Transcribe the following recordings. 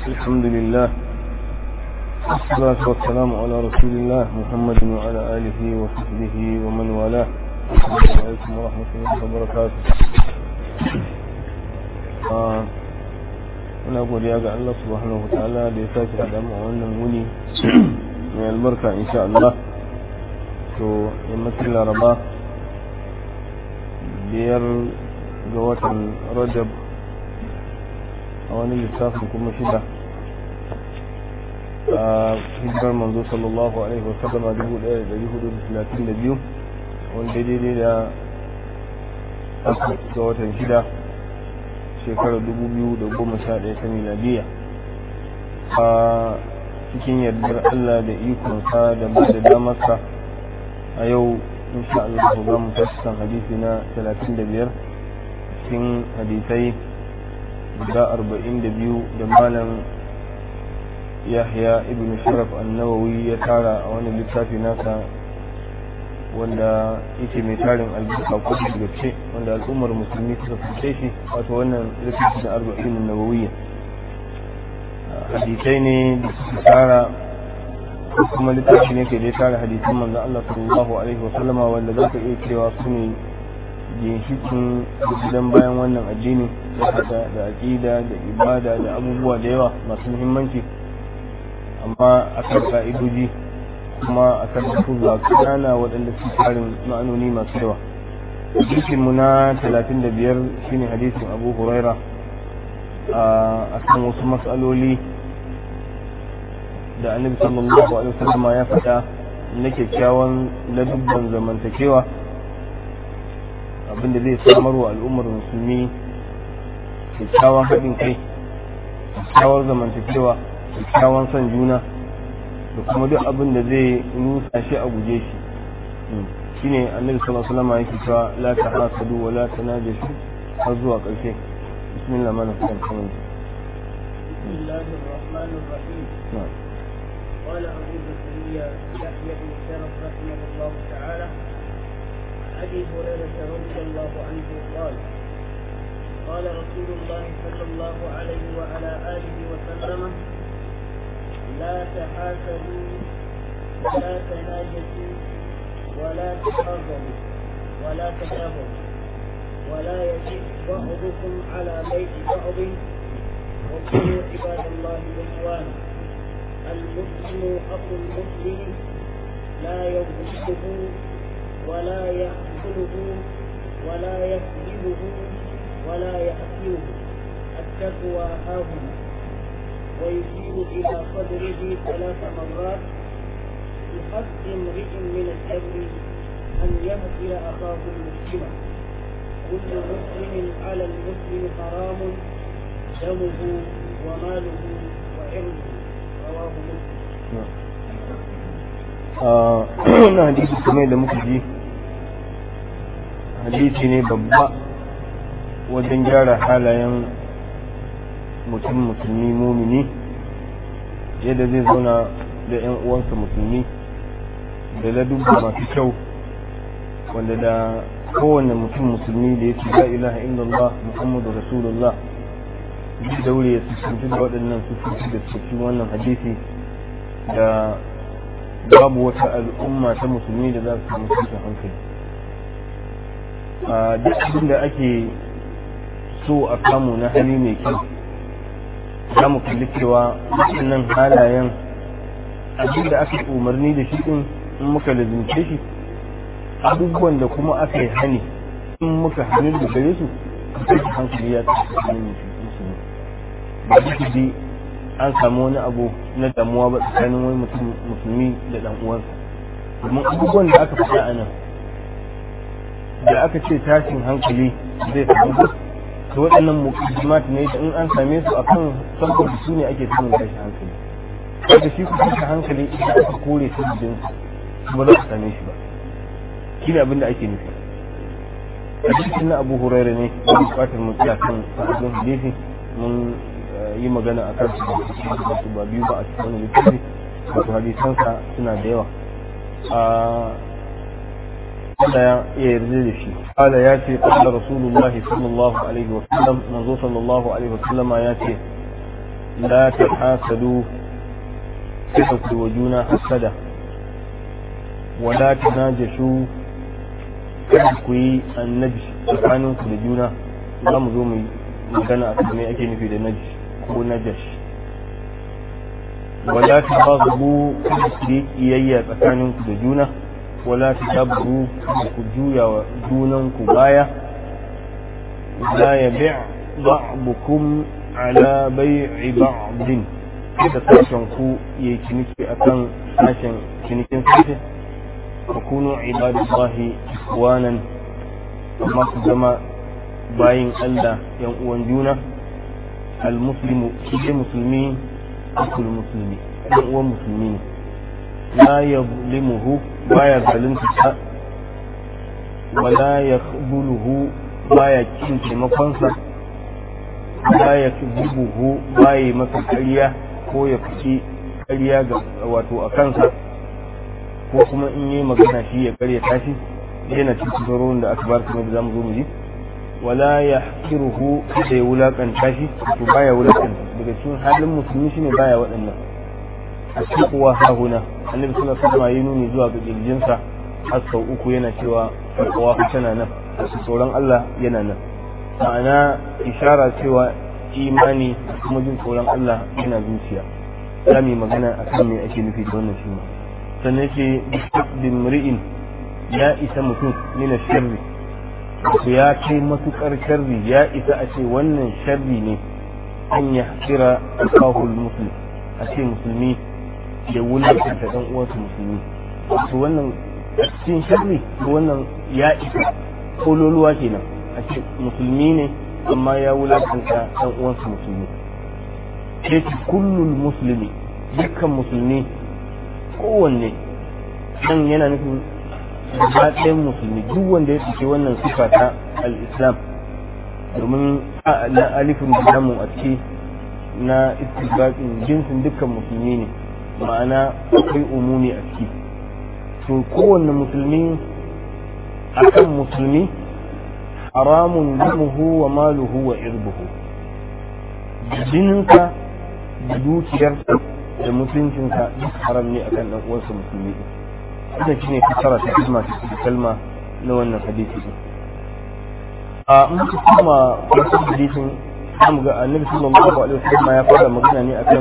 الحمد لله والصلاة والسلام على رسول الله محمد وعلى آله وصحبه ومن والاه السلام عليكم ورحمة الله وبركاته muna godiya ga Allah subhanahu wa ta'ala da ya sake haɗa mu a wannan wuni mai albarka insha Allah to yammacin laraba biyar ga watan rajab a wani lissafin kuma shida a hijirar manzo sallallahu alaihi wasallam a dubu ɗaya da hudu da talatin da biyu wanda daidai da ga watan shida shekarar dubu biyu da goma sha ɗaya ta miladiya a cikin yardar Allah da ikonsa da ba da damarsa a yau insha Allah za mu tashi kan hadisi na talatin da biyar cikin hadisai guda arba'in da biyu da malam yahya ibn sharaf annawawi ya tara a wani littafi nasa wanda yake mai tarin albarka ko da gaske wanda al'ummar musulmi suka fice shi wato wannan littafi na arba'in nawawiyya hadisai ne da suka tara kuma littafi ne ke da tara hadisan manzon Allah sallallahu alaihi wa sallama wanda za ka iya cewa su ne ginshikin gidan bayan wannan addini da da aqida da ibada da abubuwa da yawa masu muhimmanci amma akan ka'idoji kuma akan lafuzza kanana waɗanda su tarin ma'anoni masu yawa hadisin mu na 35 shine hadisin Abu Huraira a kan wasu matsaloli da annabi sallallahu alaihi wasallam ya faɗa na kyakkyawan ladubban zamantakewa abinda zai samar wa al'ummar musulmi kyakkyawan haɗin kai kyakkyawar zamantakewa kyakkyawan son juna da kuma duk abin da zai nusa shi a guje shi shine annabi sallallahu alaihi wasallam yake cewa la tahasadu wa la tanajashu har zuwa ƙarshe bismillah mana kan kan بسم الله الرحمن الرحيم na'am قال أبو زكريا يحيى بن شرف رحمه الله تعالى عن أبي هريرة رضي الله عنه قال قال رسول الله صلى الله عليه وعلى آله وسلم لا تحاسدوا ولا تناجسوا ولا تحاضروا ولا تدابروا ولا يجد بعضكم على بيت بعض وكونوا عباد الله إخوانا المسلم أخو المسلم لا يظلمه ولا يحزنه ولا يكذبه ولا يأثره التقوى هاهنا ويشير إلى صدره ثلاث مرات بحق امرئ من الشر أن يهدي أخاه المسلم كل مسلم على المسلم حرام دمه وماله وعرضه رواه مسلم wannan hadisi kamar da muka ji hadisi ne babba wajen gyara halayen mutum musulmi mumini yadda zai zauna da 'yan uwansa musulmi da ladubba masu kyau wanda da kowane mutum musulmi da ya ce la ilaha illallah muhammadu rasulullah duk daure ya fuskanci da waɗannan sufofi da suke wannan hadisi da babu wata al'umma ta musulmi da za su samu cikin hankali a duk abin da ake so a samu na hali mai kyau za mu kalli cewa waɗannan halayen abin da aka yi umarni da shi ɗin in muka lazimce shi abubuwan da kuma aka yi hani in muka hannu da gare su a cikin hankali ya tafi musulmi ba duk bi an samu wani abu na damuwa ba tsakanin wani mutum musulmi da dan uwansa domin abubuwan da aka faɗa a nan da aka ce tashin hankali zai samu duk to waɗannan mukaddimat ne da in an same su akan saboda su ne ake samun tashin hankali kaga shi kuma tashin hankali idan aka kore su din ba za su same shi ba shi ne abin da ake nufi hadisin na abu huraira ne ba bukatar mu tsaya kan sahabin hadisi mun yi magana a kan su ba biyu ba a cikin wani littafi wato hadisansa suna da yawa a ya yarda da shi قال ياتي قال رسول الله صلى الله عليه وسلم منذ صلى الله عليه وسلم ياتي la ta hasadu kada ku wa juna hasada wala ta najashu kada ku yi annabi tsakaninku da juna za mu zo mu magana a kan me ake nufi da naji ko najash wala ta bazu kada ku yi kiyayya tsakaninku da juna wala ta dabbu kada ku juya wa junanku baya la yabi' ba'dukum ala bai'i ba'din kada sashen ku yi ciniki akan sashen cinikin sashe wa kunu ibadallahi ikwanan amma ku zama bayin Allah yan uwan juna al-muslimu shi musulmi akul musulmi yan uwan musulmi ne la yazlimuhu baya zalunta ta wala yakhbuluhu baya kin taimakonsa la yakzibuhu baya masa ƙarya ko ya fice ƙarya ga wato a kansa ko kuma in yi magana shi ya ƙarya tashi yana cikin tsoron da aka bar kuma da zamu zo mu ji wala ya hakiruhu da ya wulakanta shi to baya wulakanta daga cikin halin musulmi shine baya waɗannan a cikin kuwa hahuna annabi sallallahu alaihi wasallam ya nuni zuwa ga kirjinsa har sau uku yana cewa taqwa tana nan tsoron Allah yana nan ma'ana ishara cewa imani kuma jin tsoron Allah yana zuciya za mu yi magana akan me ake nufi da wannan shi sannan ce bin mri'in ya isa mutum mina sharri wato ya kai matukar sharri ya isa a ce wannan sharri ne an ya kira akahul muslim a ce musulmi da wulakanta dan uwansa musulmi wato wannan a cikin sharri wannan ya isa kololuwa kenan a ce musulmi ne amma ya wulakanta dan uwansa musulmi ce kullul musulmi dukkan musulmi kowanne nan yana nufin gaba ɗayan musulmi duk wanda ya ɗauki wannan sifa ta al-islam domin na alifin da namu a ciki na istibaƙin jinsin dukkan musulmi ne ma'ana akwai umumi a ciki to kowanne musulmi akan musulmi haramun damuhu wa maluhu wa irbuhu jininsa da dukiyarsa da mutuncinsa duk haram ne akan ɗan uwansa musulmi wannan shine fasara ta kalma ta kalma na wannan hadisi din a muka kuma farkon hadisin zamu ga annabi sallallahu alaihi wasallam ya fara magana ne akan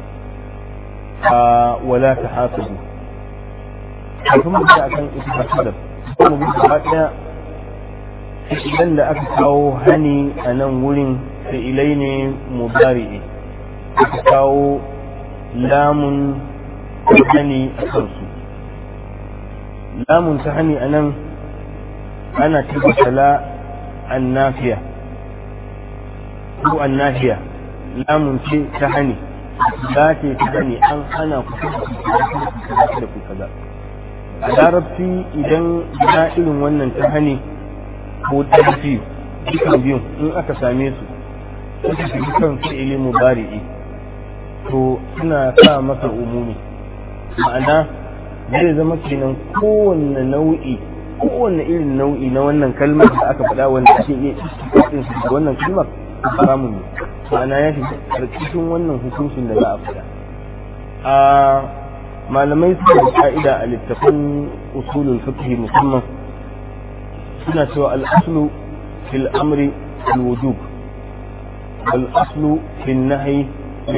a wala tahasadu kafin mu ga akan ittifaqi ko mu ga gaba daya idan da aka kawo hani a nan wurin fi'ilai ne mudari'i aka kawo lamun hani a kansu lamun ta hani a nan ana tabbata la annafiya ko annafiya lamun ce ta hani za ce ta hani an hana ku da ku kaza a larabci idan na irin wannan ta hani ko tarfi dukan biyun in aka same su suka fi kan fi'ili mubari'i to suna sa masa umumi ma'ana zai zama kenan kowanne nau'i kowanne irin nau'i na wannan kalmar da aka faɗa wanda ake iya istiqaqin su da wannan kalmar haramun ne ma'ana ya shiga karkashin wannan hukuncin da za a faɗa a malamai suna da ka'ida a littafin usulul fiqh musamman suna cewa al-aslu fil amri al-wujub wal aslu fil nahyi ne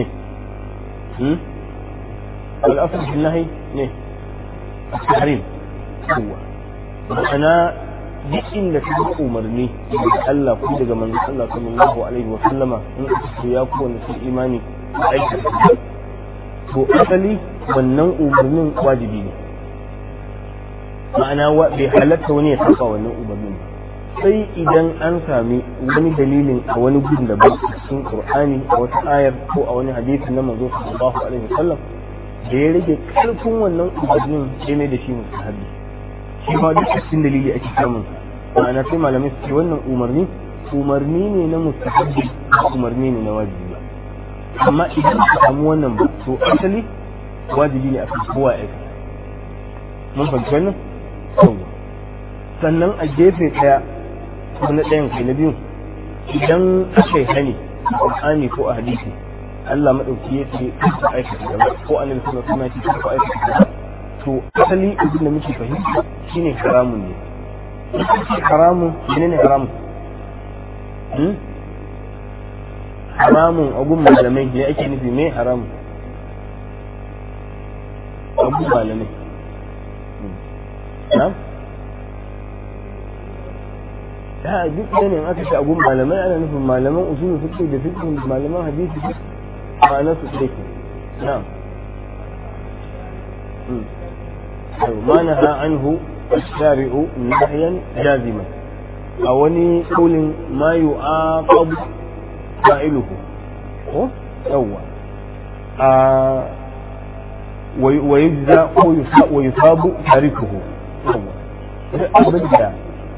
والأصل في النهي نه التحريم هو ma'ana duk inda ka ga umarni daga Allah ko daga manzon Allah sallallahu alaihi wa sallama in aka ce ya ku wanda sun imani aiki to asali wannan umarnin wajibi ne ma'ana bai halatta wani ya saba wannan umarnin ba sai idan an sami wani dalilin a wani gudun da ba cikin Qur'ani a wata ayar ko a wani hadisi na manzo sallallahu alaihi wa sallam da ya rage karfin wannan umarnin sai mai da shi musahabi shi ma duk cikin dalili ake samun ma'ana sai malamai su ce wannan umarni umarni ne na mustahabbi umarni ne na wajibi ba amma idan ka samu wannan ba to asali wajibi ne a kan kowa ya aikata mun fahimci wannan yawa sannan a gefe ɗaya ko na ɗayan kai na biyu idan aka yi hani a Qur'ani ko a hadisi Allah madauki ya ce ka aikata kaza ko annabi sallallahu alaihi wasallam ya ce ka aikata kaza to asali abin da muke fahimta shine haramun ne haramun menene haramun haramun agun malamai ne ake nufi mai haramun agun malamai na? ya duk da ne aka ce agun malamai ana nufin malaman usulu suke da fikin malaman hadisi ma'ana su ke na ما نهى عنه الشارع نهيا جازما أو أني قول ما يعاقب فاعله ko yawwa wa yujza ko wa yusabu tarikuhu yawwa abin da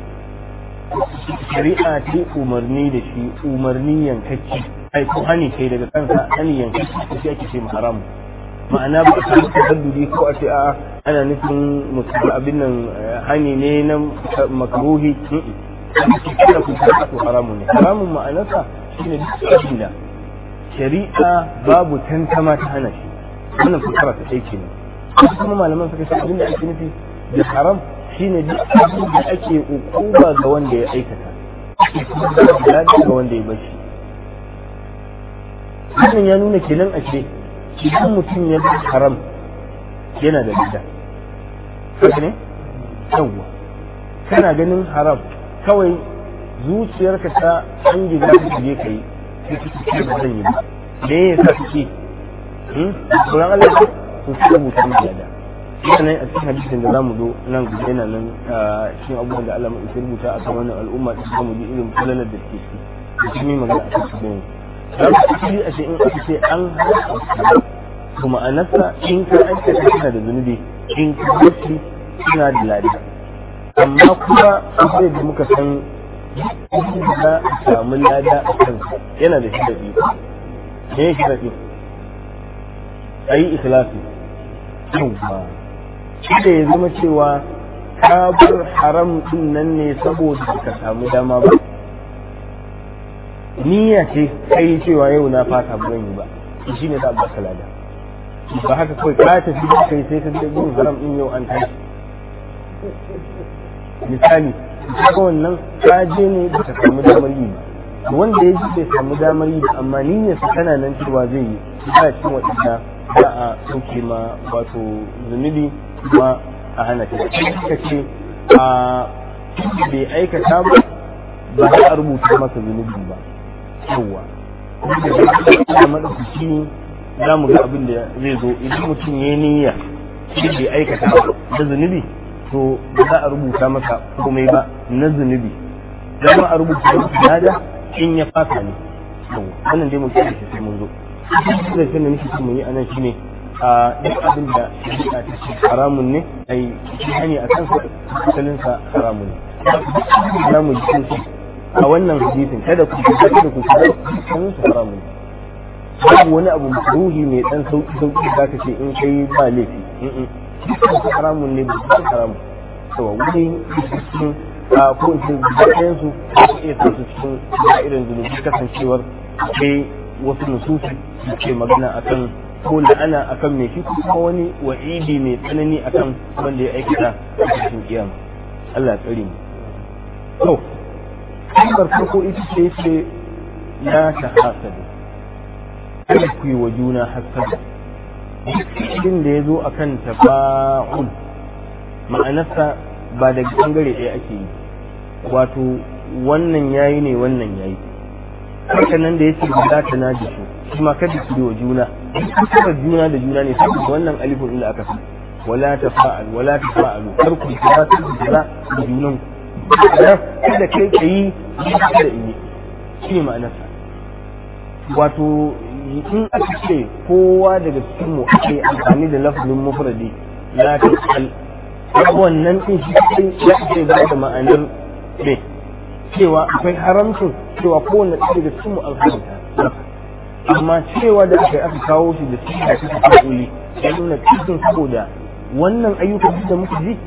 shari'a ce umarni da shi umarni yankacci ai ko hani kai daga kansa hani yankacci ko shi ake ce haramu ma'ana ba a samu tabaddudi ko a ce a ana nufin musulmi abin nan hani ne na makruhi kada ku ta haramun ne haramun ma'anarsa shine duk abin da shari'a babu tantama ta hana shi wannan fasara ta ɗaya kenan wasu kuma malaman suka ce abin da ake nufi da haram shine duk abin da ake ukuba ga wanda ya aikata ake kuma da ga wanda ya bashi wannan ya nuna kenan a ce idan mutum ya bi haram yana da gida haka ne yawwa kana ganin haram kawai zuciyarka ta an gida ka je ka yi sai ba zan yi ba me ya sa kake tsoron Allah ce to su rubuta mu da sannan a cikin hadisin da zamu zo nan gobe yana nan cikin abubuwan da Allah mai rubuta a kan wannan al'umma da zamu ji irin falalar da ke ciki da kuma magana a cikin da za a ce in aka ce an haɗa to ma'anarsa in ka aikata kana da zunubi in ka barci suna da ladi amma kuma akwai da muka san za a samu lada a kansa yana da shiraɗi me ya shiraɗi a yi ikhlasi yawwa da ya zama cewa ka bar haram din nan ne saboda ka samu dama ba niyya ce kai cewa yau na fata ba zan yi ba shi ne za a baka lada ba haka kawai ka tafi da kai sai ka je gurin haram din yau an tashi misali kaga wannan ka je ne ba ka samu damar yi ba wanda ya ji bai samu damar yi ba amma niyyar sa tana nan cewa zai yi ba cikin waɗanda za a sauke ma wato zunubi kuma a hana ta ka ce a bai aikata ba ba za a rubuta masa zunubi ba yawwa da maɗaukaki ne za mu ga abin da zai zo idan mutum ya niyya shi bai aikata da zunubi to ba za a rubuta masa komai ba na zunubi za ma a rubuta masa lada in ya fasa ne wannan dai mutum da sai mun zo da shi ne nake mun yi anan shine a duk abin da shari'a ta ce haramun ne ai shi hanya a kansa asalin sa haramun ne za mu ji a wannan hadisin kada ku kada da ku kada sanin su haramun babu wani abu ruhi mai dan sauki sauki da ka ce in kai ba laifi dukkan haramun ne ba su haramun to wani cikin a ko in ce bayan su su iya sa su cikin irin zunubi kasancewar akwai wasu nusufi da ke magana akan ko la'ana akan mai shi kuma wani wa'idi mai tsanani akan wanda ya aikata a cikin kiyama Allah ya tsare mu to kalmar farko ita ce ce la ta hasadu kada ku yi wa juna hasadu cikin da ya zo a kan tafa'ul ma'anarsa ba daga bangare ɗaya ake yi wato wannan yayi ne wannan yayi haka nan da yake guda ta na jishu shi ma kada ku yi wa juna kuma juna da juna ne saboda wannan alifin inda aka fi wala tafa'al wala tafa'alu kar ku kira ta da junan ku kada kai ka yi da ini shi ne ma'anarsa wato in aka ce kowa daga cikin mu ake amfani da lafazin mufradi la tasal wannan din shi kai ya ce ba da ma'anar ne cewa akwai haramcin cewa kowanne ɗaya daga cikin mu an haramta amma cewa da aka aka kawo shi da siga ta tafiuli ya nuna cikin saboda wannan ayyukan da muka ji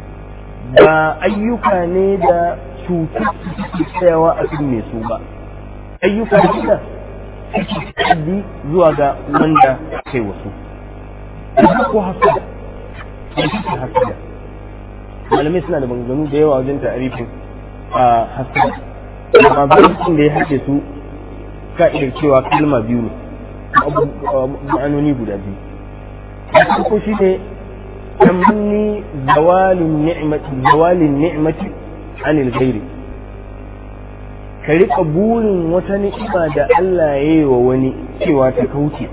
ba ayyuka ne da cutar suke tsayawa a cikin mai su ba ayyuka da suke ta'addi zuwa ga wanda kai wasu ko hasada ne suke hasada malamai suna da maganganu da yawa wajen ta'arifin a hasada amma bayan da ya haɗe su ka'idar cewa kalma biyu ne ma'anoni guda biyu na farko shi ne tamanni zawalin ni'mati zawalin ni'mati anil ghairi ka riƙa burin wata ni'ima da Allah ya yi wa wani cewa ta kauce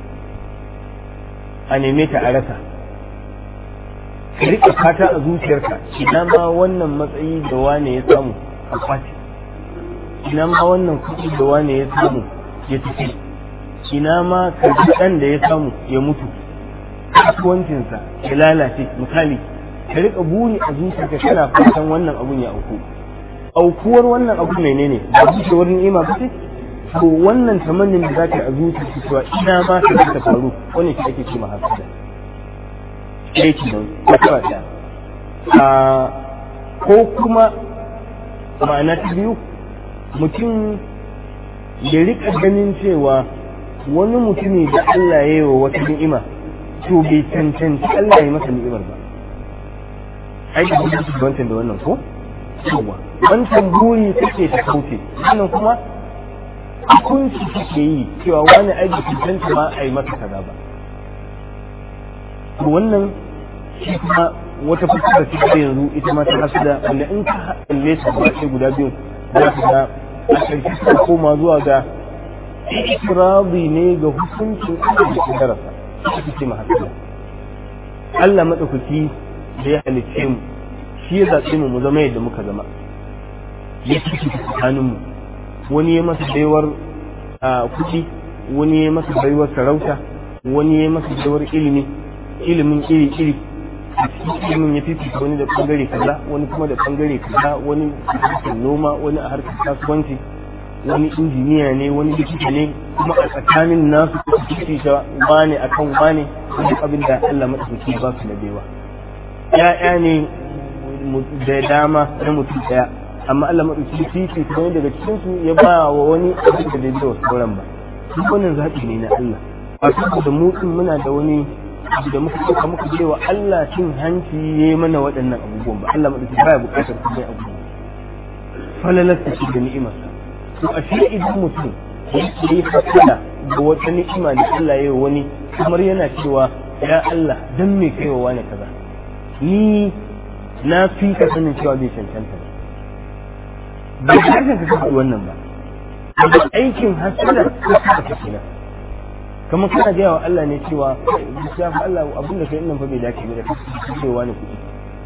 a neme ta a rasa ka riƙa fata a zuciyarka ina ma wannan matsayi da wane ya samu a kwace ina ma wannan kuɗi da wane ya samu ya tafi ina ma ka ji ɗan da ya samu ya mutu kasuwancinsa ya lalace misali ka riƙa buri a zuciyarka kana fatan wannan abun ya auku aukuwar wannan abu menene ba bushewar ni'ima ba ce to wannan tamannin da zaka a zuciyarka cewa ina ma ka ta faru wannan shi ake ce mahasada aiki nan ko da a ko kuma ma'ana ta biyu mutum ya rika ganin cewa wani mutumi da Allah ya yi wa wata ni'ima to bai cancanci Allah ya masa ni'imar ba ai da kuma wancan da wannan ko yawa wancan buri kake ta kauce wannan kuma hukunci kake yi cewa wani aiki cancanta ma a yi masa kaza ba to wannan shi kuma wata fuskar ce yanzu ita ma ta hasada wanda in ka kalle su ba sai guda biyu za ka ga a ƙarshe suka koma zuwa ga ikirabi ne ga hukuncin Allah da kadarasa shi ce ma hasada Allah madaukaki da ya halicce mu shi ya zaɓe mu mu zama yadda muka zama ya ciki tsakanin mu wani ya masa baiwar kuɗi wani ya masa baiwar sarauta wani ya masa baiwar ilimi ilimin iri iri a cikin ilimin ya fifita wani da bangare kaza wani kuma da bangare kaza wani a harkar noma wani a harkar kasuwanci wani injiniya ne wani likita ne kuma a tsakanin nasu su fifita wane akan wane wani abin da Allah madaukaki ba su na baiwa ya'ya ne da dama na mutum daya amma Allah madaukaki fifita wani daga cikin su ya ba wa wani abin da bai wa sauran ba duk wannan zaɓi ne na Allah a saboda mu muna da wani abu da muka ɗauka muka je wa Allah cin hanci ya yi mana waɗannan abubuwan ba Allah maɗauki baya buƙatar kuma abubuwa falalasta shi da ni'imarsa to a shi idan mutum ya yi hasala da wata ni'ima da Allah ya yi wani kamar yana cewa ya Allah dan me kai wa wani kaza ni na fi ka sanin cewa bai cancanta ba ba harshen ka kafa wannan ba amma aikin hasala ko ka kenan kamar kana gaya wa Allah ne cewa ya fa Allah abin da kai nan fa bai dace ba da kake cewa ne kuɗi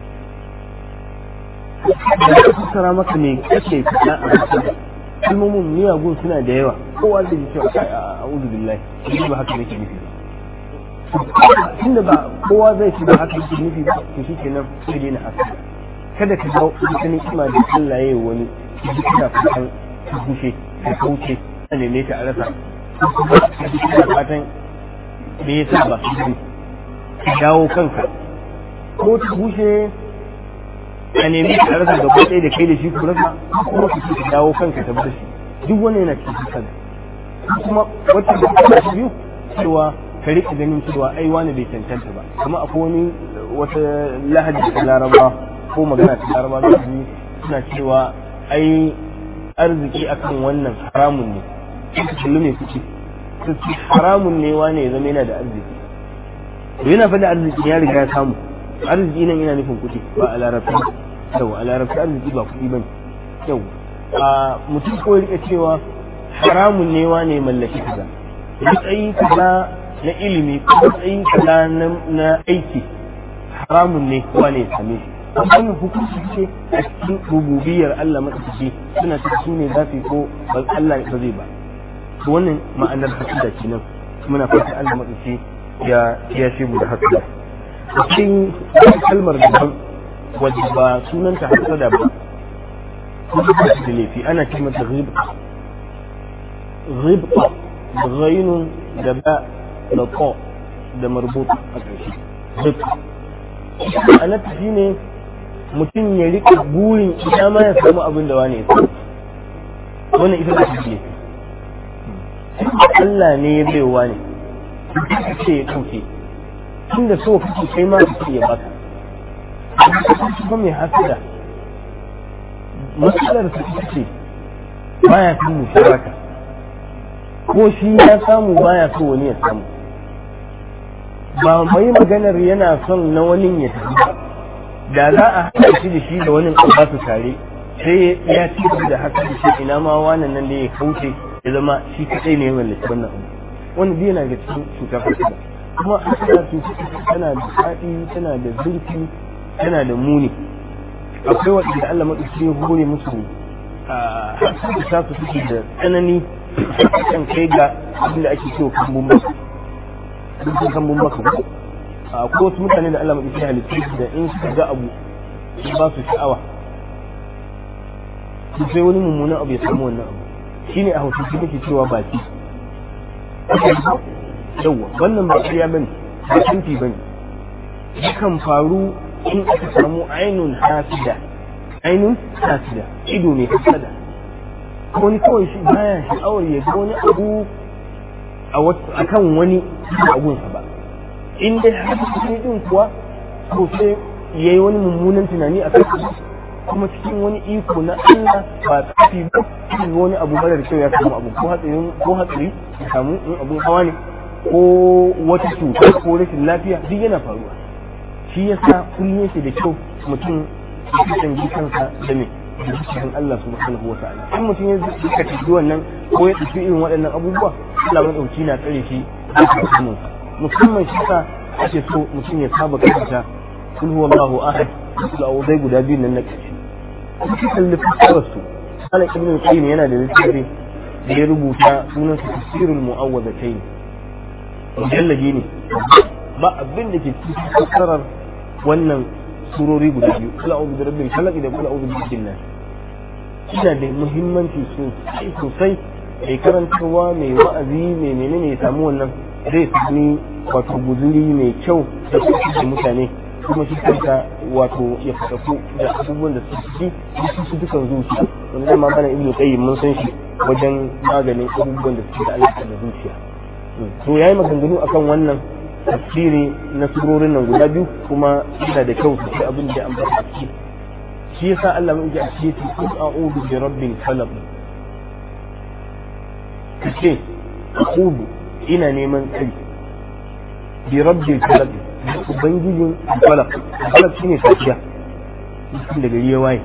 da ka fassara maka me kake fada a cikin kalmomin miyagun suna da yawa kowa zai ji cewa kai a'udhu billahi ni ba haka nake nufi ba tunda ba kowa zai ci ba haka yake nufi ba to shikenan sai dai na haka kada ka ga wata ni'ima da Allah ya yi wani ki ji kana fatan ka bushe ka kauce ka neme ta a rasa fatan me yasa ba su ka dawo kanka ko ta bushe a nemi ka rasa gaba ɗaya da kai da shi ku rasa kuma ku ka dawo kanka ta bar shi duk wani yana cikin kada kuma wata da ta biyu cewa ka rika ganin cewa ai wani bai cancanta ba kuma akwai wani wata lahadi ta laraba ko magana ta laraba da suna cewa ai arziki akan wannan haramun ne suka kalli mai kuɗi su ci haramun ne wane ya zama yana da arziki to yana faɗi arziki ya riga ya samu arziki nan yana nufin kuɗi ba a larabci yau a larabci arziki ba kuɗi bane yau a mutum ko ya rika cewa haramun ne wane mallaki kaza matsayi kaza na ilimi ko matsayi kaza na aiki haramun ne wane ya same shi wannan hukunci ce a cikin rububiyar Allah matsaki suna cikin su ne za su yi ko ba Allah ba zai ba to wannan ma'anar hasida kenan muna fata Allah matsaki ya ya shi mu da hasida cikin kalmar daban wadda ba sunanta hasada ba kuma ba da laifi ana ce mata ghibta ghibta da ghainun da ba da ko da marbut a ƙarshe ghibta ma'anarta shine mutum ya rika burin ina ma ya samu abin da wani ya samu wannan ita ce laifi Allah ne ya baiwa ne ka ce ya ɗauke tun da so kake kai ma ka ce ya baka ba mai hasada matsalar ta ita ce baya son musharaka ko shi ya samu baya so wani ya samu ba mai maganar yana son na wani ya tafi da za a haɗa shi da shi da wani ba su tare sai ya ci da haka da shi ina ma wannan nan da ya kauce ya zama shi kaɗai ne ya mallaki wannan abu wanda zai yana ga cikin cutar hasada kuma hasada cutar tana da faɗi tana da zurfi tana da muni akwai waɗanda Allah maɗauki ya hore musu hasada ta su suke da tsanani kan kai ga abin da ake cewa kambun baka duk kambun baka ko akwai wasu mutane da Allah maɗauki halittu da in suka ga abu su ba su sha'awa su sai wani mummunan abu ya samu wannan abu shine a hausa kake cewa baki yawwa wannan ba ƙarya bane ba tunti bane yakan faru in aka samu ainun hasida ainun hasida ido ne hasada wani kawai shi baya sha'awar ya ga wani abu a kan wani abunsa ba in dai har cikin din kuwa ko sai ya yi wani mummunan tunani a kai kuma cikin wani iko na Allah ba tsafi ba cikin wani abu marar kyau ya samu abu ko hatsari ko hatsari ya samu in abun hawa ne ko wata cuta ko rashin lafiya duk yana faruwa shi yasa kullum yake da kyau mutum ya kasance kansa da me da cikin Allah subhanahu wa ta'ala in mutum ya zuka tafi wannan ko ya tafi irin waɗannan abubuwa Allah madauki na tsare shi da samun musamman shi sa ake so mutum ya saba karanta kul huwallahu ahad da audai guda biyu nan na kace kuma kalli fasarar su ala ibn qayyim yana da littafi da ya rubuta sunan su tafsirul mu'awwadatayn mujallaji ne ba abin da ke cikin fasarar wannan surori guda biyu kula a'udhu bi rabbil falaq da kula a'udhu bi rabbin nas ina da muhimmanci sosai sosai mai karantarwa mai wa'azi mai menene ya samu wannan zai sami wato guzuri mai kyau da da mutane kuma shi kanka wato ya fadaku da abubuwan da suke ciki da su dukan zuciya wanda zai mamana ibnu qayyim mun san shi wajen maganin abubuwan da suke da alaƙa da zuciya to yayi maganganu akan wannan tafsiri na surorin nan guda biyu kuma yana da kyau sosai abin da ya ambata ciki shi yasa Allah mai ji a cikin kun a'udhu bi rabbil falaq kace a'udhu ina neman tsari bi rabbil falaq ubangijin falaq falaq shine safiya mutum da gari ya waye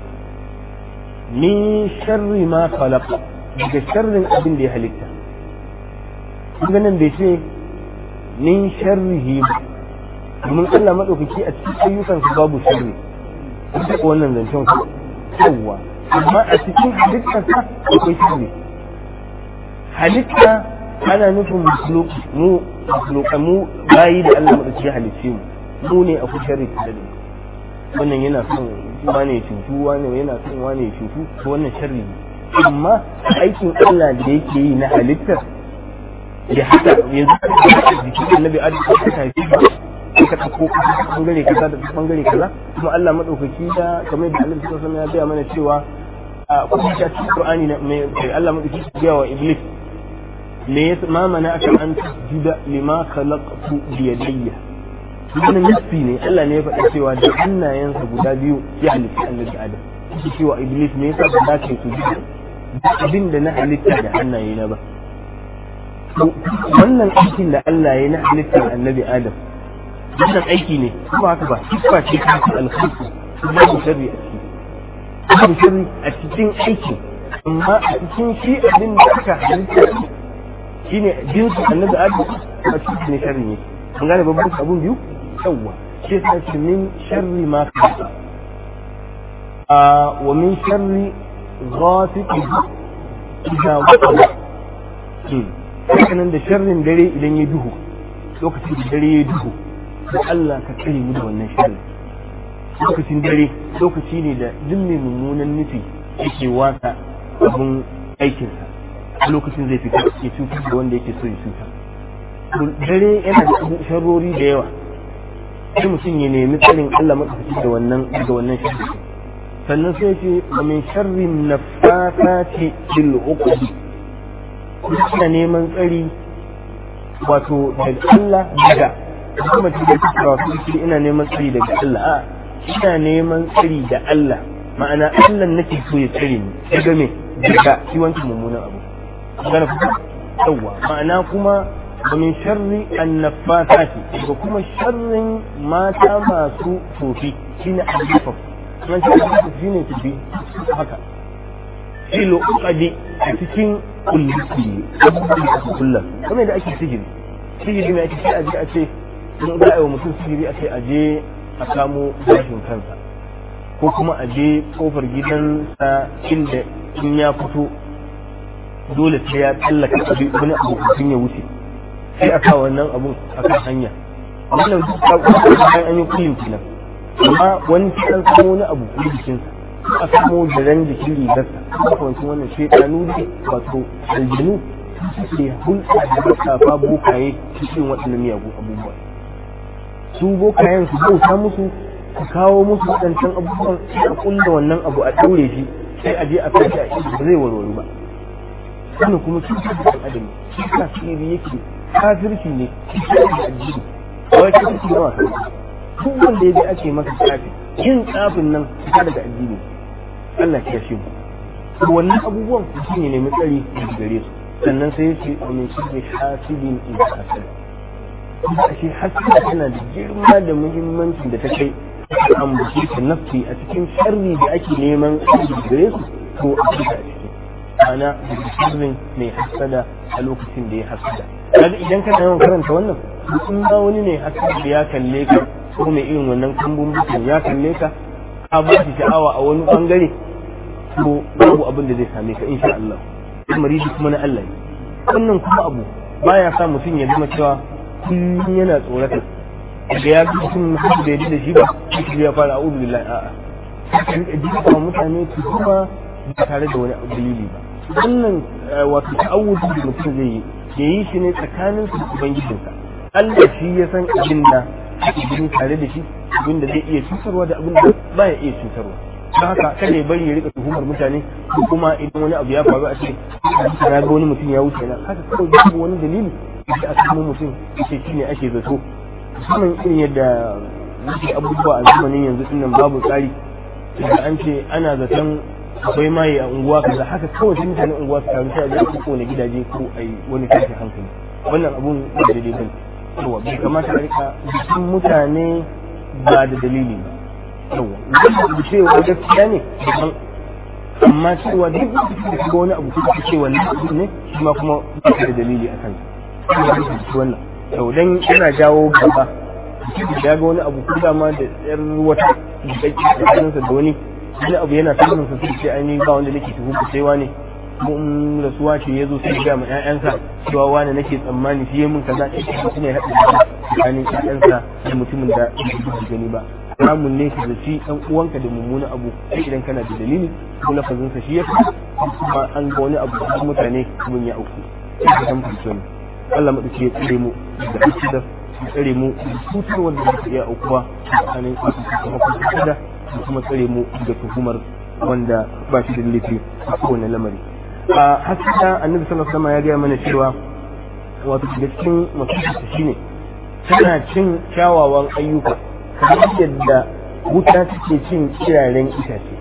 min sharri ma falaq daga sharrin abin da ya halitta kun nan bai ce min sharrihi domin Allah madaukaki a cikin ayyukansa babu sharri duk wannan zancen ku yawwa amma a cikin halittarsa akwai sirri halitta ana nufin musuluki mu musuluka mu bayi da Allah madauki halicce mu mu ne akwai sharri da ne wannan yana son wane cutu wane yana son wane cutu to wannan sharri ne amma aikin Allah da yake yi na halittar ya haka yanzu jikin annabi adam ka tafi ka ɗauko bangare kaza da bangare kaza kuma Allah madaukaki da kamar da Allah sallallahu alaihi ya gaya mana cewa a kuma ta cikin Qur'ani na mai Allah madaukaki ya gaya wa Iblis me ya ma mana aka an tasjuda lima khalaqtu bi yadayya wannan nafsi ne Allah ne ya faɗa cewa da hannayensa guda biyu ya halitta annabi Adam shi cewa Iblis me yasa ba za ka yi sujuda abin da na halitta da hannaye na ba wannan aikin da Allah ya na halittar annabi Adam wannan aiki ne kuma haka ba siffa ce ta alkhalqu babu sharri a ciki babu sharri a cikin aikin amma a cikin shi abin da aka halitta shine jinsu annabi Adam a cikin ne sharri ne an gane babban abun biyu yawwa shi yasa ce min sharri ma khalaqa a wa min sharri ghasiqin idza waqa hakanan da sharrin dare idan ya duhu lokacin da dare ya duhu da Allah ka kare mu da wannan sharri lokacin dare lokaci ne da duk mai mummunan nufi yake wasa abun aikinsa a lokacin zai fita ya cutar da wanda yake so ya cutar dare yana da sharrori da yawa sai mutum ya nemi tsarin Allah matsakaci da wannan da wannan sharri sannan sai ce wa min sharrin nafasati bil uqdi ina neman tsari wato daga Allah daga kuma cikin cewa su ina neman tsari daga Allah a ina neman tsari da Allah ma'ana Allah nake so ya tsare ni daga me daga shi wancan mummunan abu gana ku yawa ma'ana kuma wa min sharri annafasati daga kuma sharrin mata masu tofi shine al-jafaf man shi al-jafaf shine tofi haka filo ukadi a cikin kulli kullum kuma da ake sihiri sihiri ne ake sai a je a ce in za a yi wa mutum sihiri a ce a je a samu gashin kansa ko kuma a je kofar gidansa inda in ya fito dole sai ya tsallaka abin wani abu kafin ya wuce sai a sa wannan abun a kan hanya wannan duk ta bayan an yi kullum kenan amma wani sai an samu wani abu a jikinsa a samu da ran jikin rigarsa kwanci wannan shekaru ne wato aljinu suke hulɗa da matsafa bokaye cikin waɗannan miyagun abubuwa su bokayen su bauta musu su kawo musu waɗancan abubuwan a kulla wannan abu a ɗaure shi sai a je a kai a inda ba zai warware ba wannan kuma cutar da adam shi ka sirri yake kafirci ne shi ka da addini ba wai kafirci ba wasa duk wanda ya je ake masa tsafi yin tsafin nan fita daga addini Allah ya shi mu to wannan abubuwan shi ne nemi tsari daga gare su sannan sai ya ce min shirri hasidin idza hasad kuma shi hasada tana da girma da muhimmancin da ta kai ambaci ta nafsi a cikin sharri da ake neman tsari gare su ko a cikin a ciki ana da sirrin mai hasada a lokacin da ya hasada kaga idan kana yawan karanta wannan in ba wani ne hasada ya kalle ka ko mai irin wannan kambun bukin ya kalle ka ka ba shi sha'awa a wani bangare to babu abin da zai same ka insha Allah maridi kuma na Allah ne wannan kuma abu baya sa mutum ya zama cewa kullum yana tsorata da ya ga mutum har da yadda da shi ba shi ya fara a'udhu billahi a'a sai ka jika mutane su kuma ba tare da wani dalili ba wannan wato ta'awudi da mutum zai yi ya yi shi ne tsakanin su da ubangijinsa Allah shi ya san abin da ake gani tare da shi abin da zai iya cutarwa da abin da ba ya iya cutarwa don haka kada ya bari ya rika tuhumar mutane ko kuma idan wani abu ya faru a ce na ga wani mutum ya wuce na haka kawai babu wani dalili da a samu mutum ce shi ne ake zato musamman irin yadda muke abubuwa a zamanin yanzu dinnan babu tsari da an ce ana zaton akwai maye a unguwa kaza haka kawai sai mutanen unguwa su taru sai a je ko na gidaje ko a yi wani tashin hankali wannan abun ba daidai bane yawa bai kamata a rika jikin mutane ba da dalili ba yawa wanda da cewa gaskiya ne daban amma cewa duk lokacin da kaga wani abu kuma ce wannan abu ne shi ma kuma ba da dalili a kansa wannan yau dan yana jawo gaba mutum da ya ga wani abu ko dama da yar wata jikakki tsakaninsa da wani wani abu yana samun sa sai ainihin ba wanda nake tuhu ku sai wani mun rasuwa ce ya zo sai ga ma ƴaƴansa cewa wani nake tsammani shi ya mun kaza shi kuma ya haɗa tsakanin ƴaƴansa da mutumin da bai gani ba haramun ne ka zaci ɗan uwanka da mummunan abu sai idan kana da dalili ko lafazin sa shi ya fi kuma an ga wani abu da mutane mun ya auku sai ka san fahimce mu Allah madauke ya tsare mu da hasida ya tsare mu da cutar wanda zai iya aukuwa tsakanin kuma kuma da kuma tsare mu da tuhumar wanda ba shi da laifi a kowane lamari a hasida annabi sallallahu alaihi wasallam ya gaya mana cewa wato da cikin mutunta shine tana cin kyawawan ayyuka kamar yadda wuta take cin kiraren itace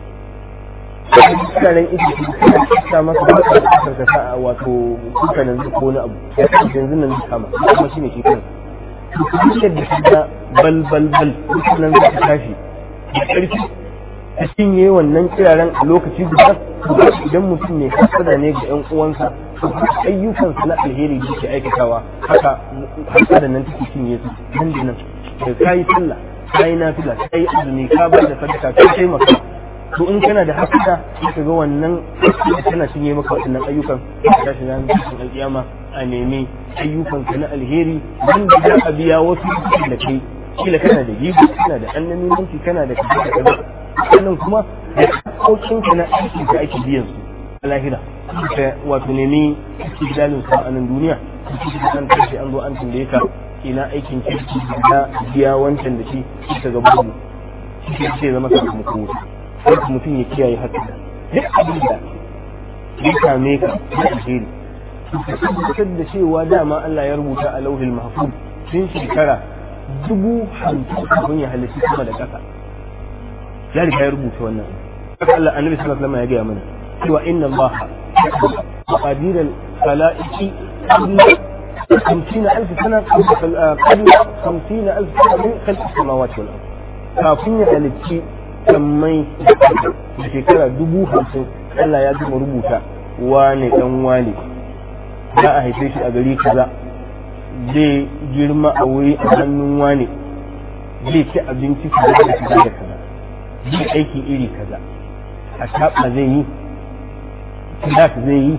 kiraren itace tana cika masa ba ta kasar ka sa wato kuka nan ko wani abu ya kan yanzu nan kama kuma shine shi kansa to yadda kaga bal bal bal nan za ta tashi da ƙarfi ta cinye wannan kiraren a lokaci guda idan mutum ne hasada ne ga 'yan uwansa to ayyukansa na alheri da ke aikatawa haka hasada nan take cinye su nan da nan da ka yi sallah ka yi nafila ka yi azumi ka ba da sadaka ka taimaka to in kana da hasada sai ka ga wannan tana cinye maka waɗannan ayyukan ka shi nan cikin alƙiyama a nemi ayyukanka na alheri wanda za a biya wasu da kai kila kana da jibi kana da annamimanci kana da kaza da kaza sannan kuma da hakokin ka na aiki da ake biyan su a lahira ka wato nemi istidlalin su a nan duniya su an tashi an zo an tambaye ka ina aikin kirki da biya wancan da shi ka ga bugu shi ke zama sakamako wuta sai mutum ya kiyaye haka duk abin da ya same ka na alheri ka tabbatar da cewa dama Allah ya rubuta a lauhil mahfuz tun shekara dubu hamsin kafin ya halitta sama da ƙasa ya riga ya rubuta wannan haka Allah annabi sallallahu alaihi wasallam ya gaya mana cewa inna Allah qadir al-khalaiqi qabla 50000 sana qabla 50000 sana min khalq as-samawati wal ard kafin ya halitta sammai da shekara dubu hamsin Allah ya gama rubuta wane dan wane za a haife shi a gari kaza zai girma a wuri a hannun wane zai ci abinci kaza da kaza da kaza zai aiki iri kaza a taɓa zai yi kilas zai yi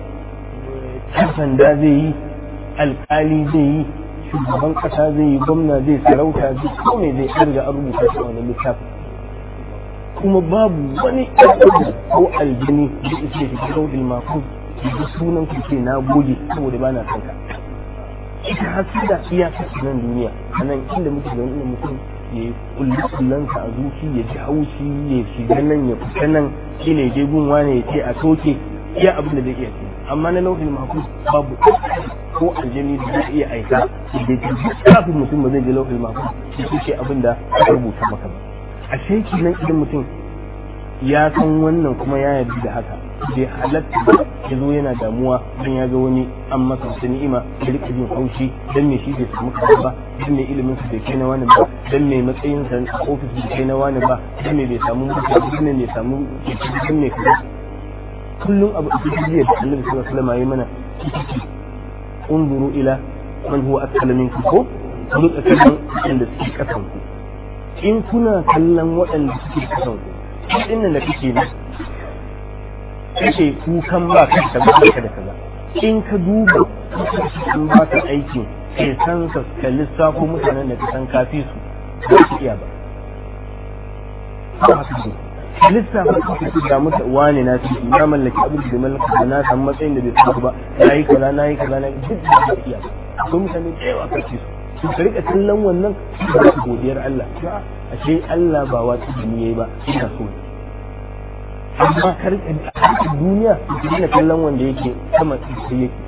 sanda zai yi alkali zai yi shugaban ƙasa zai yi gwamna zai sarauta zai kome zai ƙarga a rubuta shi a wani littafi kuma babu wani ɗan ko aljini da isa shi ta sauɗin makon da sunan ku ce na gode saboda ba na son ka ita hasu da iya kasu nan duniya a nan inda muke da wani mutum ya yi kullansa a zuci ya ji haushi ya shiga nan ya fita nan shi ne je gunwa ne ya ce a soke iya abin da zai iya ce amma na lauhin makon babu ko aljini da zai iya aika da ke kafin mutum ba zai je lauhin makon shi ce abin da aka rubuta maka ba a sheki nan idan mutum ya san wannan kuma ya yarda da haka bai halatta ba ya zo yana damuwa don ya ga wani an masa wata ni'ima da rika jin haushi dan me shi bai samu kaza ba dan me ilimin sa bai kai na wani ba dan me matsayin sa a ofis bai kai na wani ba dan me bai samu mutum dan me bai samu dan me kaza kullum abu a cikin jiya da Annabi sallallahu alaihi wasallam ya mana unzuru ila man huwa asfala minkum ko ku rika kallon wanda suke kasan ku in kuna kallon waɗanda suke kasan ku ɗin nan da kake nan kake kukan ba ka da kaza da kaza in ka duba an ba ka aikin kai san ka ka lissafo mutanen da ka san kafi su ba su iya ba ba haka ne ka lissafa ka fi da mutu wani na fi na mallaki abin da mallaka da na samu matsayin da bai samu ba na yi kaza na yi kaza na yi duk da ba iya ba akwai mutane da yawa kafi su su ka rika kallon wannan da su godiyar Allah ashe Allah ba watsi da ni yayi ba ina so amma kar a duniya su dina kallon wanda yake sama sai yake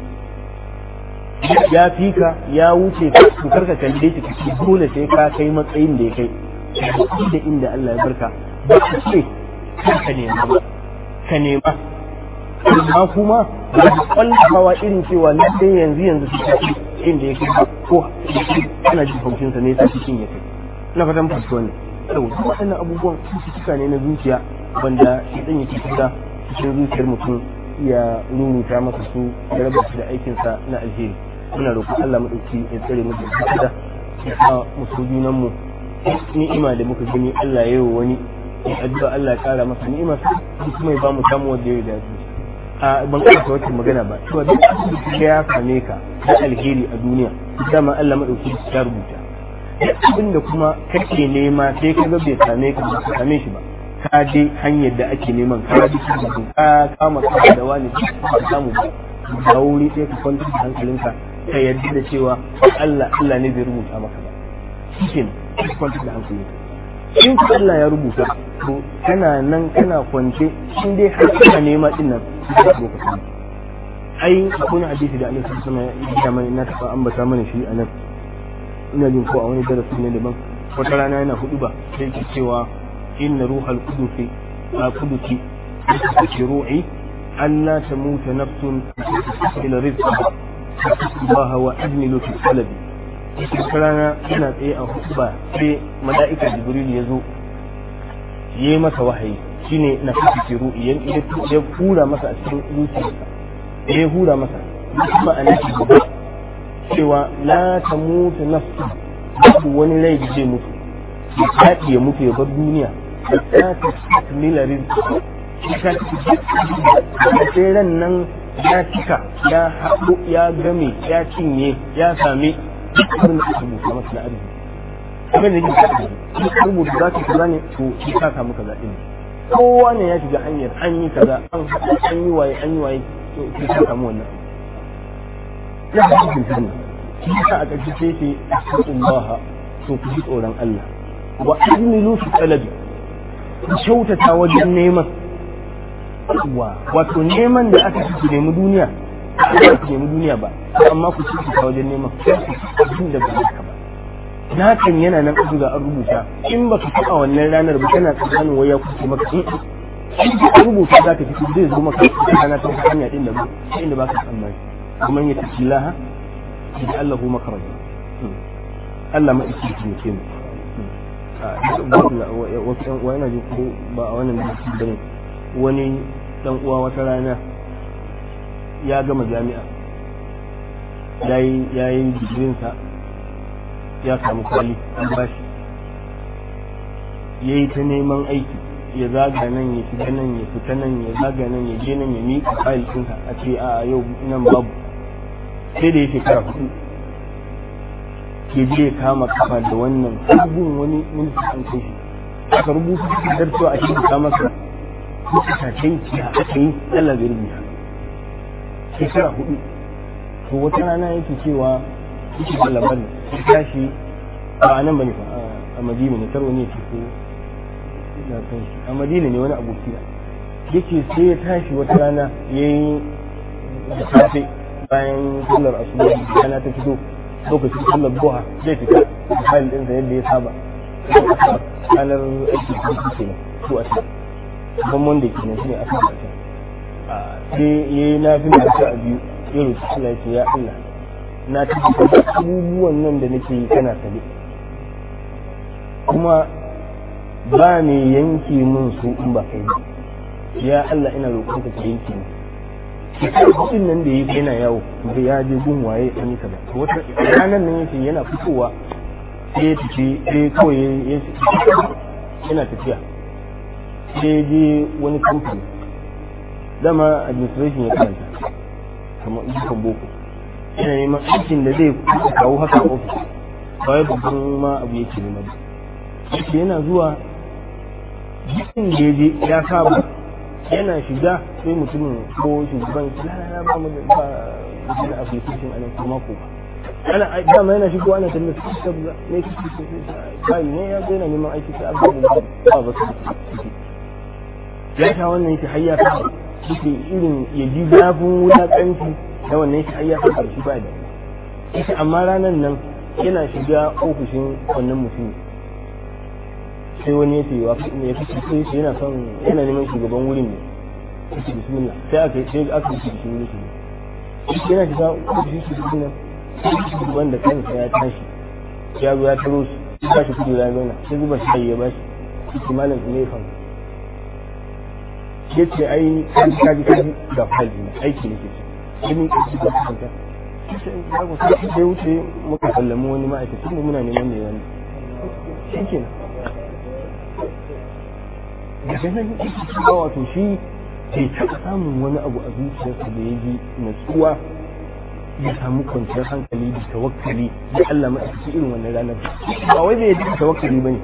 ya fi ka ya wuce ka to karka kalle shi kace dole sai ka kai matsayin da ya kai da inda Allah ya barka ba ka ce ka nema ba ka nema amma kuma ba ka kwallafawa irin cewa na sai yanzu yanzu su kace inda ya kai ko ana jin haushin sa ne sai cikin ya kai ina fatan fahimci wannan saboda waɗannan abubuwan cututtuka ne na zuciya wanda shi ɗan yake shiga cikin zuciyar mutum ya ruruta masa su ya raba shi da aikinsa na alheri muna roƙon Allah maɗauki ya tsare mu da da ya sa musu junan mu ni'ima da muka gani Allah ya yi wa wani ya addu'a Allah ya ƙara masa ni'ima su kuma ya ba mu samu wanda ya dace a ban karanta wacce magana ba cewa duk abin da ya same ka da alheri a duniya dama Allah maɗauki ya rubuta duk abin da kuma kake nema sai ka ga bai same ka ba ka same shi ba ka je hanyar da ake neman ka ji ka kama ka da wani ba samu ba da wuri sai ka kwantar da hankalinka ka yarda da cewa Allah Allah ne zai rubuta maka ba shi ka kwantar da hankalinka in ka Allah ya rubuta to kana nan kana kwance in dai har kana nema din nan ka zo ka samu ai akwai hadisi da Allah sallallahu alaihi wasallam ya mana na taba ambata mana shi a nan ina jin ko a wani darasi ne daban wata rana yana hudu ba sai ke cewa inna ruhal qudusi a qudusi fi ru'i an la tamuta nafsun ila rizqa Allah wa ajmilu fi talabi wata rana yana tsaye a hudu ba sai mala'ika jibril ya zo yi masa wahayi shine na fi ru'i ya hura masa a cikin zuciyarsa ya hura masa kuma a nake gaba cewa la ta mutu nafsu babu wani rai da zai mutu ya kaɗi ya mutu ya bar duniya da ta ta takmila rizki ta ta sai ran nan ya cika ya haɗo ya game ya cinye ya same duk abin da aka rubuta masa na arziki abin da yake duk rubuta za ka kaza ne to shi ka samu kaza ɗin kowa ne ya shiga hanyar an yi kaza an haɗa an yi waye an yi waye to shi ka samu wannan ya fi cikin sani shi yasa a ƙarshe sai ce astaghfirullah to ku ji tsoron Allah wa ajmilu fi talabi ku kyautata wajen neman wa wato neman da aka ci nemi duniya ba ku nemi duniya ba amma ku ci ta wajen neman abin da ba haka ba na kan yana nan abu ga an rubuta in ba ka taɓa wannan ranar ba kana tsammanin waya kuke maka in ka rubuta za ka fito zai zo maka rana ta hanya din da ba inda ba ka tsammani kuma ya tafi laha da Allah maka raja Allah ma isi ki ke mu wasu ɗan uwa yana ji ko ba a wannan biki bane wani ɗan uwa wata rana ya gama jami'a ya yi digirinsa ya samu kwali an bashi ya yi ta neman aiki ya zaga nan ya shiga nan ya fita nan ya zaga nan ya je nan ya miƙa fayil ɗinsa a ce a yau nan babu sai da ya shekara hudu ke je ya kama kafa da wannan sabon wani minista an kai shi aka rubuta takardar cewa a shi ka masa kuka kai ya aka yi Allah bai rubuta shekara hudu to wata rana yake cewa yake da labarin ya tashi ba a nan bane fa a madina ne karo ne ce ko na san shi a madina ne wani aboki da yake sai ya tashi wata rana yayi da safe bayan sallar asuba rana ta fito lokacin sallar buha zai fita da fayil ɗinsa yadda ya saba ranar aiki ko su ke su a can ban wanda ke nan shi ne a kan can sai ya yi na fi masu a biyu ya roƙi Allah ya ce ya Allah na tabbata abubuwan nan da nake yi kana sane kuma ba ne yanke min su in ba kai ba ya Allah ina roƙon ka yanke ni shekaru hudun nan da ya yi yana yawo da ya je gun waye an yi kaza wata ranar nan yake yana fitowa sai ya tafi sai kawai ya yana tafiya sai ya je wani kamfani dama administration ya karanta kamar dukkan boko yana neman aikin da zai kawo haka ofis ba wai babban ma abu yake nema ba yake yana zuwa jikin da ya je ya saba yana shiga sai mutumin ko shugaban lalala ba mu da ba wani application a nan kuma ko ana dama yana shigo ana talla su ta buga ne kike so sai ne ya ga yana neman aiki sai abu da ba ba su ya ta wannan yake hayya ta yake irin ya ji zafin wulakanci da wannan yake hayya ta karshe ba da yake amma ranar nan yana shiga ofishin wannan mutumin sai wani ya ce wa ya fi sai shi yana son yana neman shugaban wurin ne yake bismillah sai aka sai aka yi shi ne shi yana shiga ofishin shugaban nan sai shugaban da kansa ya tashi ya zo ya taro shi ya tashi kudu ya zauna sai zuba shi ya bashi shi malam ne fa ya ce ai kaji kaji kaji ga fayil ne aiki ne ke ce ni kaji ga kanta sai sai wuce muka sallami wani ma'aikacin mu muna neman mai wani shi kenan da sai nan yake cewa wato shi bai taɓa samun wani abu a zuciyarsa da ya ji natsuwa ya samu kwanciyar hankali da tawakkali da Allah ma ake irin wannan ranar ba wai bai yadda tawakkali bane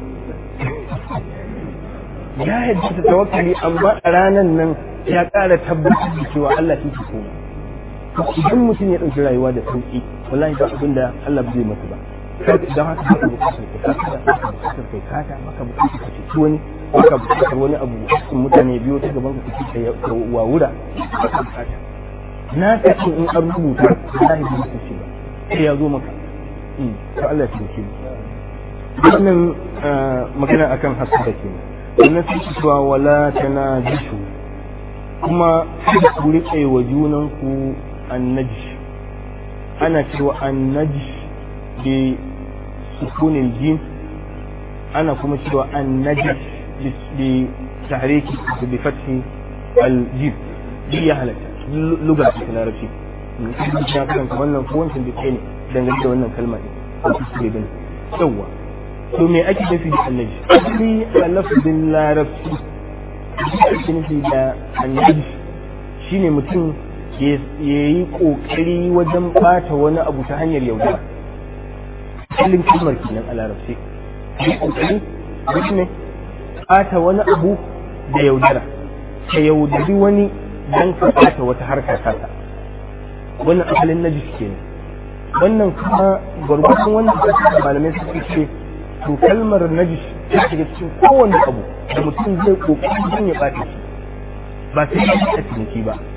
ya yadda da tawakkali amma a ranar nan ya ƙara tabbatar da cewa Allah shi ke komai idan mutum ya ɗauki rayuwa da sauƙi wallahi ba abin da Allah zai masa ba don haka baka bukatar ka kasa baka bukatar kai kata baka bukatar ka ceci wani baka bukatar wani abu cikin mutane biyo ta gaban ka ci ka wawura baka bukata na ka ce in an rubuta wallahi ba ka ce ba sai ya zo maka to Allah ya ce wannan magana akan hasada ke wannan sai cewa wala tanajishu kuma kada ku riƙe wa junanku annajish ana cewa annajish بسكون الجيم أنا كما سوى النجس بتحريك بفتح الجيم دي هلك لغة في العربية ya karanta wannan ko wancan da ne dangane da wannan kalma ne ko kuskure bane yawa to me ake nufi da annabi asali a lafazin larabci ake nufi da annabi shine mutum ya yi kokari wajen bata wani abu ta hanyar yaudara asalin kalmar kenan a larabci yi kokari duk ne ɓata wani abu da yaudara ka yaudari wani don ka ɓata wata harka kasa wannan asalin najis kenan wannan kuma gwargwadon wannan da malamai suka ce to kalmar najis ta shiga cikin kowane abu da mutum zai kokari don ya ɓata shi ba sai ya a ciniki ba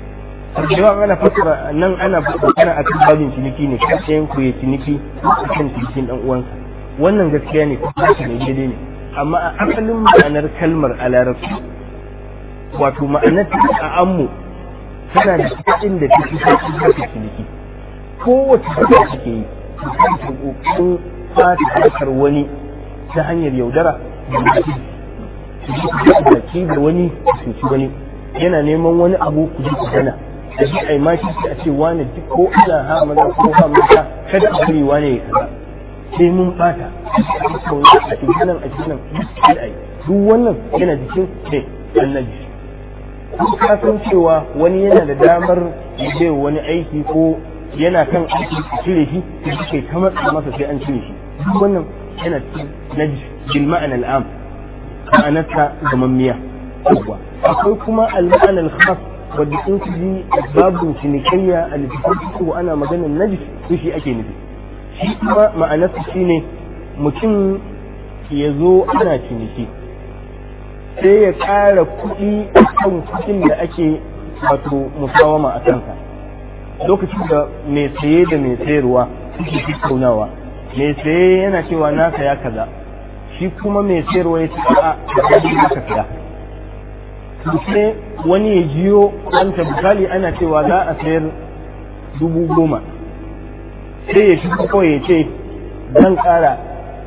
yawan ana fasara nan ana fasara a kan babin ciniki ne kan ɗayan ku ya ciniki a kan cinikin ɗan uwansa wannan gaskiya ne kuma ne daidai ne amma a asalin ma'anar kalmar a larabci wato ma'anar a ammu tana da kuɗin da take sauƙi haka ciniki kowace da take yi ta ƙoƙarin fata harkar wani ta hanyar yaudara da mutum baki da wani cuci wani yana neman wani abu ku ji ku gana da shi ai ma shi a ce wani duk ko ana ha maza ko ha mata kada a bari wani ya kaza sai mun bata a cikin nan a cikin nan duk wannan yana cikin ne annabi ka san cewa wani yana da damar ya bai wani aiki ko yana kan aiki a cire shi sai kai ta matsa masa sai an cire shi duk wannan yana cikin najis bil ma'ana al'am ma'anarsa gamammiya akwai kuma al-ma'ana al-khas wadda in ku ji babun cinikayya a littafin ko ana maganar najis to shi ake nufi shi kuma ma'anarsa shine mutum ya zo ana ciniki sai ya ƙara kuɗi a kan kuɗin da ake wato musawama a kanka lokacin da mai saye da mai sayarwa suke tattaunawa mai saye yana cewa na saya kaza shi kuma mai sayarwa ya ce a da ka saya sai wani ya jiyo wanta misali ana cewa za a sayar dubu goma sai ya shi kawai ya ce zan ƙara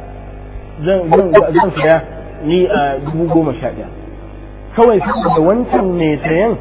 zan saya ni a dubu goma sha ɗaya kawai saboda wancan mai sayan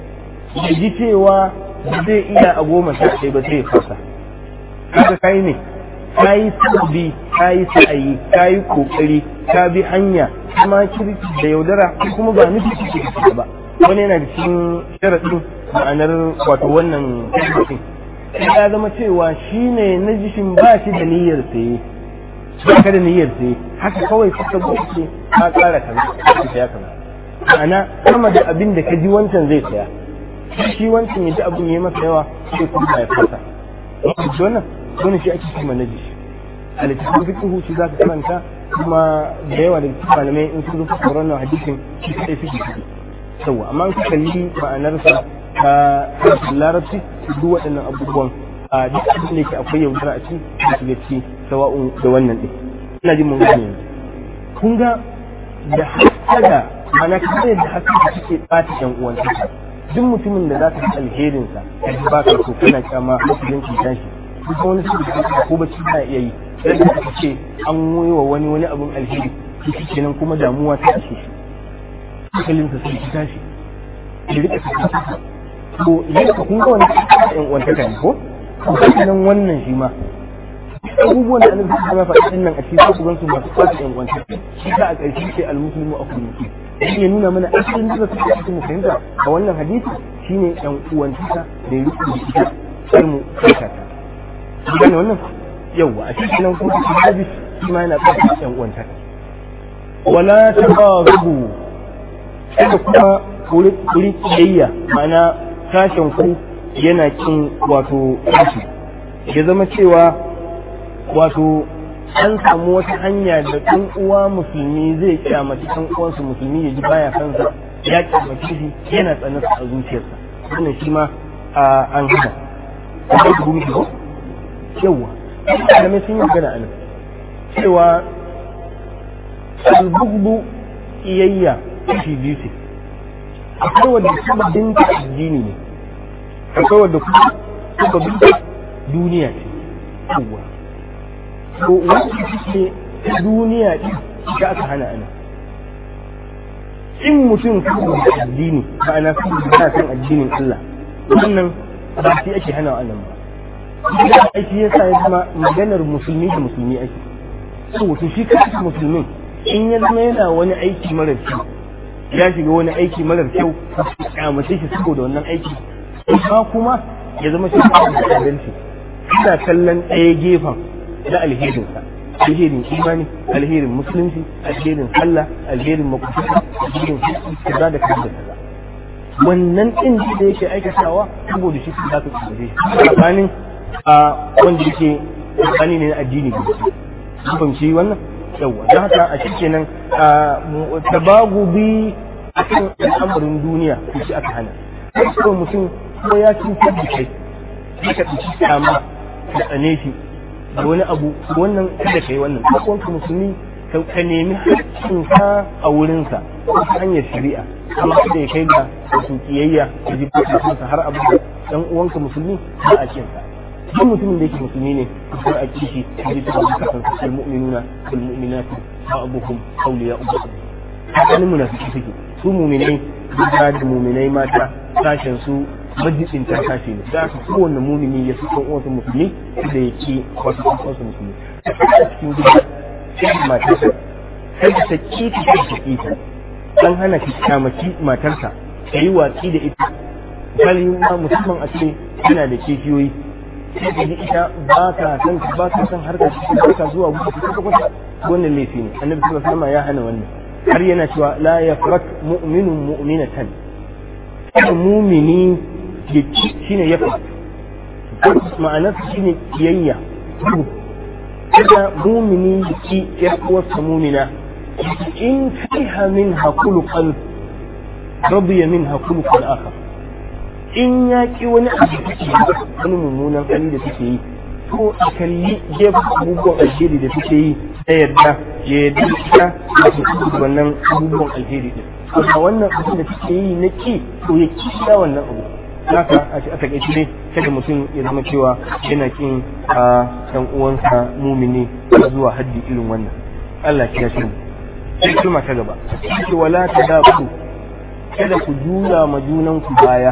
ya ji cewa ba zai iya a goma sha ɗaya ba sai ya fasa kaga kai ne ka yi sabbi ka yi sa'ayi ka yi kokari ka bi hanya kuma kirki da yaudara kuma ba nufi kike da ba wani yana da cikin sharaɗin ma'anar wato wannan kirkin ya zama cewa shi ne na jishin ba shi da niyyar saye ba ka da niyyar saye haka kawai suka buɗe ka ƙara kaza ka saya kaza ma'ana sama da abin da ka ji wancan zai saya shi wancan ya ji abin ya masa yawa sai kuma ya fasa wannan wannan shi ake cewa najis a littafin fiqhu shi zaka karanta kuma da yawa da cikin malamai in sun rufe wannan hadisin shi kai suke ciki yawa amma in ka kalli ma'anarsa ta harshen larabci duk waɗannan abubuwan a duk abin da yake akwai yaudara a ciki da shiga ciki sawa'un da wannan ɗin ina jin mun gane yanzu kun ga da hasada ma'ana kamar yadda hasada suke ɓata ƴan uwantaka duk mutumin da za ka ji alherinsa ba ka so kana kyama hankalin cutan shi duk wani su da ko bacci na iya yi sai da aka ce an yi wa wani wani abin alheri shi kenan kuma damuwa ta ashe shi hankalinsa sai ki tashi ya rika ta to yadda kun ga wani ɗan uwantaka ne ko to nan wannan shi ma abubuwan da annabi sallallahu alaihi wasallam nan a cikin su gansu masu kwata ɗan uwantaka shi ta a ƙarshe sai al-muslimu akul muslim shi ya nuna mana asalin da suke cikin musulunta a wannan hadisi shine ɗan uwantaka da ya rike da ita sai mu kaka ta gane wannan yawa a cikin nan kuma shi hadis shi ma yana ƙarfi ɗan uwantaka wala tabaghadu kada kuma kuri kiyayya ma'ana sashen ku yana kin wato kashi ya zama cewa wato an samu wata hanya da ɗan uwa musulmi zai kyamaci ɗan uwansu musulmi ya ji baya kansa ya kyamaci shi yana tsanarsa a zuciyarsa wannan shi ma an gada a kai gumi ko yawa malamai sun yi magana a nan cewa albugdu iyayya kashi biyu ce akwai wadda sababin ta addini ne akwai wadda kuma sababin ta duniya ce yawa to wanda suke ta duniya din da aka hana ana in mutum saboda addini ma'ana saboda yana san addinin Allah wannan ba shi ake hana wa Allah ba idan aiki ya sa ya zama maganar musulmi da musulmi ake saboda shi kansa musulmin in ya zama yana wani aiki marar kyau ya shiga wani aiki marar kyau kyamace shi saboda wannan aiki amma kuma ya zama shi da adalci ina kallon ɗaya gefen na alherinsa alherin imani alherin musulunci alherin sallah alherin makwabta alherin kaza da kaza da kaza wannan ɗin da yake aikatawa saboda shi za ka tsaye tsakanin a wanda yake tsakani ne na addini ga su fahimci wannan yawa don haka a shi kenan tabagu bi a kan al'amarin duniya ko shi aka hana kawai mutum ko ya cutar da kai sai ka ɗauki kyama ka tsane shi da wani abu wannan kada ka yi wannan ɗan musulmi ka nemi haƙƙinka a wurinsa ta hanyar shari'a amma kada ya kai ga wasu kiyayya da ji bukatunsa har abu da ɗan uwanka musulmi ba a kinsa duk mutumin da yake musulmi ne kar a kishi da ji tuba bukatunsa kal mu'minuna kal mu'minatu ba'duhum awliya ba'd hakanin munafiki suke su mu'minai duk da mu'minai mata sashen su majidin ta tashi ne da aka kowanne mumini ya fi kan uwansa musulmi da ya ke wasu kan uwansa musulmi a cikin gida sai matarsa sai da ta kita ta ta kita an hana ki kyamaci matarsa ka yi watsi da ita misali ma musamman a ce yana da kishiyoyi sai ka ji ita ba ka san ba ka san harkar ba ka zuwa gudu ta kwata kwata wannan laifi ne annabi sallallahu alaihi wasallam ya hana wannan har yana cewa la yafrak mu'minun mu'minatan kada mumini ya ci shine yafrak ma'anarsa shine kiyayya kada mumini ya ci yar uwarsa mumina in fiha minha khuluqan radiya minha khuluqan akhar in ya ki wani abu da take wani mummunan hali da take yi ko a kalli gefen abubuwan alheri da take yi ta yadda ya yadda ita da su kudu wannan abubuwan alheri din amma wannan abin da take yi na ki to ya ki ya wannan abu haka a takaice ne kada mutum ya zama cewa yana kin a ɗan uwansa mumini zuwa haddi irin wannan Allah ya shi sai kuma ta gaba ce wala ta da ku kada ku juya ma junan ku baya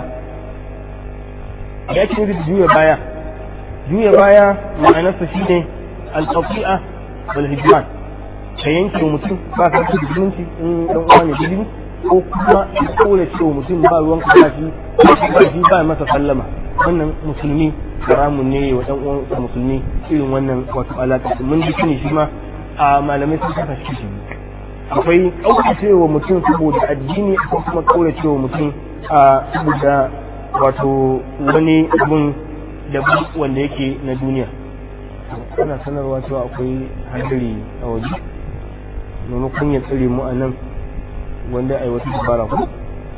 ya ce da juya baya juya baya ma'anarsa shine al-qati'a wal hijran ka yanke mutum ba ka da zumunci in dan uwa ne bilimi ko kuma ya kore cewa mutum ba ruwan ka ba shi ba shi ba masa sallama wannan musulmi haramun ne wa dan uwan musulmi irin wannan wato alaka mun ji shi shi ma a malamai sun saka shi shi akwai kauracewa mutum saboda addini akwai kuma kauracewa mutum a saboda wato wani abun da wanda yake na duniya ana sanarwa cewa akwai hadari a waje maimakon ya tsare mu a nan wanda a yi wata dabara ko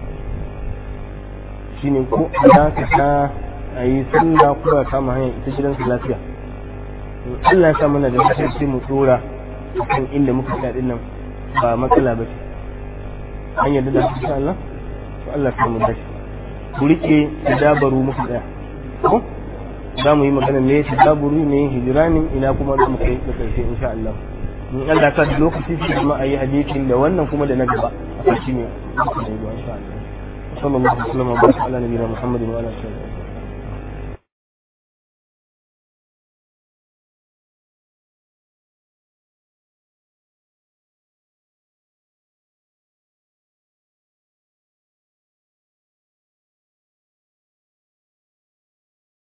shi ne ko a ta a yi sallah ko a kama hanyar ita gidansu lafiya Allah ya sa mana da lafiya sai mu tsora kan inda muka tsaya nan ba matsala ba ce an yarda da insha Allah to Allah ya mu dashi ku rike tadabaru muka tsaya ko za mu yi magana ne tadabaru ne hijiranin ina kuma za mu kai da karshe insha Allah in Allah ka da lokaci shi kuma ayi hadisin da wannan kuma da na gaba a kashi ne insha Allah sallallahu alaihi wa sallam wa baraka ala nabiyina muhammadin wa ala alihi